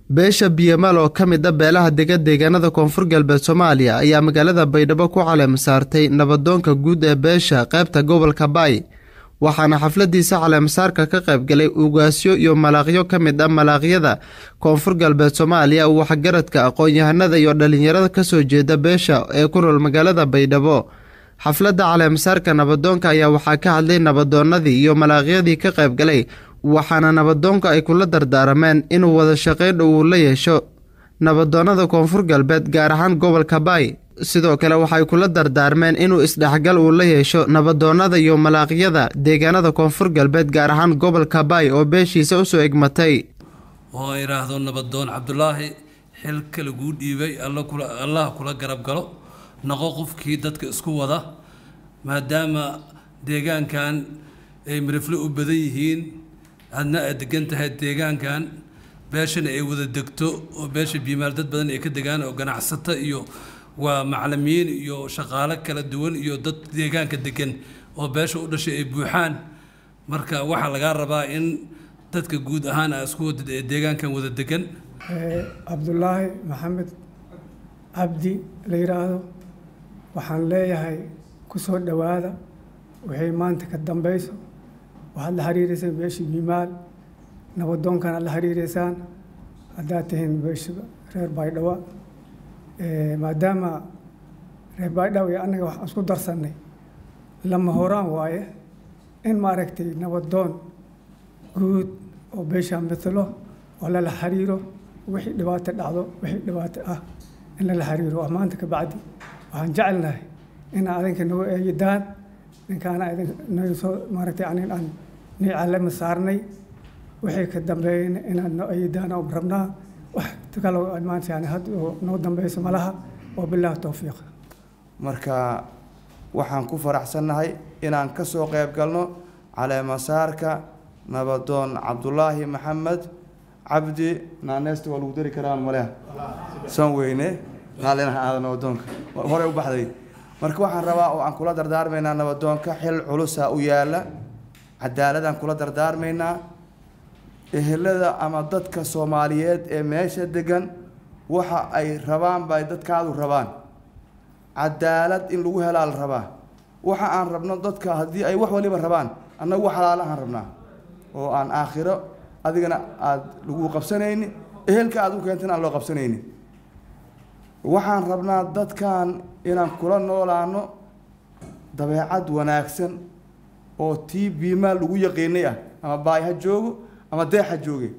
beesha biyamaal oo ka mid a beelaha dega deegaanada koonfur galbeed soomaaliya ayaa magaalada baydhabo ku caleema saartay nabadoonka guud ee beesha qaybta gobolka baay waxaana xafladiisa caleemasaarka ka qaybgalay ugaasyo iyo malaaqyo ka mid ah malaaqyada koonfur galbeed soomaaliya waxgaradka aqoon-yahanada iyo dhalinyarada kasoo jeeda beesha ee ku nool magaalada baydhabo xafladda caleemasaarka nabadoonka ayaa waxaa ka hadlay nabadoonadii iyo malaaqyadii ka qaybgalay waxaana nabadoonka ay kula dardaarameen inuu wada shaqayn uu la yeesho nabadoonada koonfur galbeed gaar ahaan gobolka baay sidoo kale waxay kula dardaarmeen inuu isdhexgal uu la yeesho nabadoonada iyo malaaqyada deegaanada koonfur galbeed gaar ahaan gobolka baay oo beeshiisa usoo egmatay oo idhaahdo nabadoon cabdulaahi xilka laguu dhiibay allah kula garab galo noqo qofkii dadka isku wada maadaama deegaankan ay mirifle u badan yihiin adna aad degan tahay deegaankan beeshana ay wada degto oo beesha biimaal dad badan ay ka degaan oo ganacsata iyo waa macalimiin iyo shaqaalo kala duwan iyo dad deegaanka degan oo beesha u dhashay ay buuxaan marka waxaa lagaa rabaa in dadka guud ahaan aa isku wadad ee deegaankan wada degan cabdulaahi maxamed cabdi la yidhaahdo waxaan leeyahay ku soo dhowaada waxay maanta ka dambayso waxaad la xiriireysaan beeshii biimaal nabadoonkana la xiriireysaan haddaad tihiin beesha reer baydhabo maadaama reer baydhabo iyo annaga waxaan isku darsannay lama horaan waaye in maaragtay nabadoon guud oo beeshaa matalo oo lala xiriiro wixii dhibaato dhacdo wixii dhibaato ah in lala xiriiro waa maanta ka bacdi waxaan jecelnahay inaa adinka nagu eegidaan ninkaana idin soo maaragtay anin aan nii calama saarnay wixii ka dambeeyeyna inaad noo eegidaan oo rabnaa wax kaloo maanta yani had noo dambeyso malaha oo bilaahi towfiiq marka waxaan ku faraxsannahay inaan ka soo qayb galno caleemasaarka nabadoon cabdulaahi maxamed cabdi naaneesta waa lagu dari karaan maleha san weyne naalinaha aada nabadoonka horey u baxday marka waxaan rabaa oo aan kula dardaarmaynaa nabadoonka xil culusa u yaala cadaaladaan kula dardaarmaynaa ehelada ama dadka soomaaliyeed ee meesha degan waxa ay rabaan bay dadkaadu rabaan cadaalad in lagu helaa la rabaa waxa aan rabno dadka haddii ay wax waliba rabaan annagu wax halaalahaan rabnaa oo aan aakhiro adigana aada lagu qabsanayni ehelka aad u keentana aan loo qabsanayni waxaan rabnaa dadkan inaan kula noolaano dabeecad wanaagsan oo tii biimaa lagu yaqiinay ah ama baay ha joogo ama deex ha jooge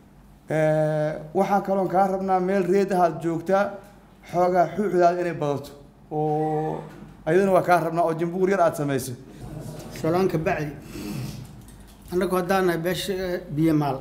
waxaan kaloon kaa rabnaa meel reed ahaad joogtaa xoogaa xuuxdaada inay badato oo ayadana waa kaa rabnaa oo jimbuur yar aada samayso salaanka bacdi annagu haddaan nahay beesha biyamaal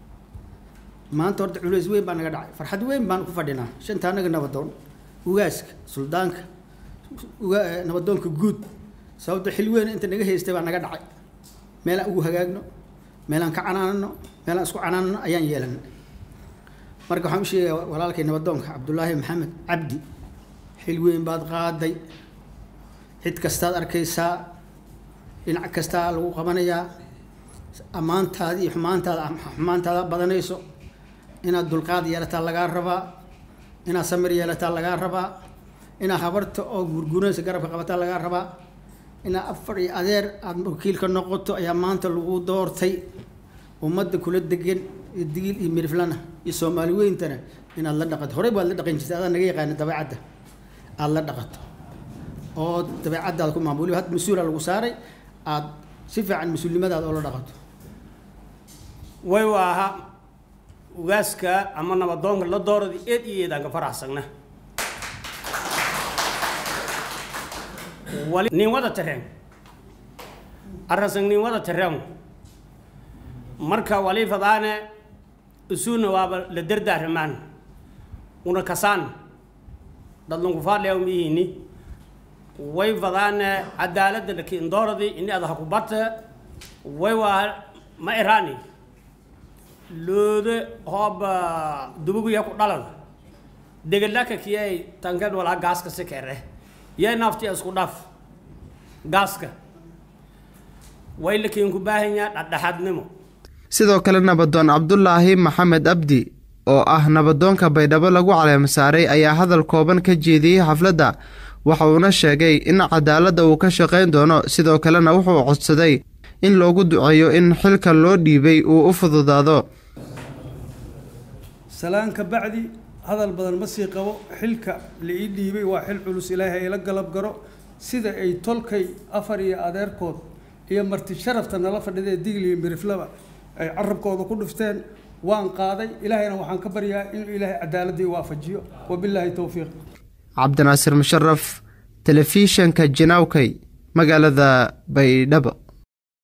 maanta horta culays weyn baa naga dhacay farxad weyn baan ku fadhinaa shanta annaga nabadoon ugaaska suldaanka nabadoonka guud sababto xil weyn inta naga haystay baa naga dhacay meelaan ugu hagaagno meelaan ka canaanano meelaan isku canaanano ayaan yeelanay marka waxaan u sheegayaa walaalkay nabadoonka cabdulaahi maxamed cabdi xil weyn baad qaaday cid kastaad arkaysaa dhinac kastaa lagu qabanayaa ammaantaada iyo xumaantaada xumaantaada badanayso inaad dulqaad yeelataa lagaa rabaa inaad samir yeelataa lagaa rabaa inaad habarta oo gurguranaysa garabka qabataa lagaa rabaa inaad afar iyo adeer aada wakiilka noqoto ayaa maanta lagu doortay ummadda kula degan iyo digiil iyo miriflana iyo soomaali weyntana inaad la dhaqato horey baad la dhaqan jirtay adaa naga yaqaana dabeecadda aada la dhaqato oo dabeecaddaada ku maamul had mas-uula lagu saaray aada si fiican mas-uulnimadaada oo la dhaqato way waaha ugaaska ama nabadoonka la doorada eed iyo eedaan ka faraxsagna wali nin wada tareen arasang nin wada tareen marka wali fadaane isuuna waaba la dardaaramaan una kasaan dadlunku faadleew mihini way fadaane cadaaladda lakiin dooradi ini ada haku bata way waa ma iraani loode hooba dubuguya ku dhalada degelaka kiyay tankan walaa gaaska si kere yay nafti isku dhaf gaaska way lakiin ku baahan yaha dhadhexaadnimo sidoo kale nabadoon cabdulaahi maxamed abdi oo ah nabadoonka baydhabo lagu caleemasaaray ayaa hadal kooban ka jeediyey xafladda waxa uuna sheegay in cadaaladda uu ka shaqayn doono sidoo kalena wuxuu codsaday in loogu duceeyo in xilka loo dhiibay uu u fududaado salaan ka bacdi hadal badan ma sii qabo xilka la ii dhiibay waa xil culus ilaahay ayla galab garo sida ay tolkay afar iyo adeerkood iyo marti sharafta nala fadhida ee digli iyo miriflaba ay carabkooda ku dhufteen waan qaaday ilaahayna waxaan ka baryaa inuu ilaahay cadaaladii waafajiyo wabilaahi towfiiq cabdinaasir musharaf telefishanka jinaawkay magaalada baydhabo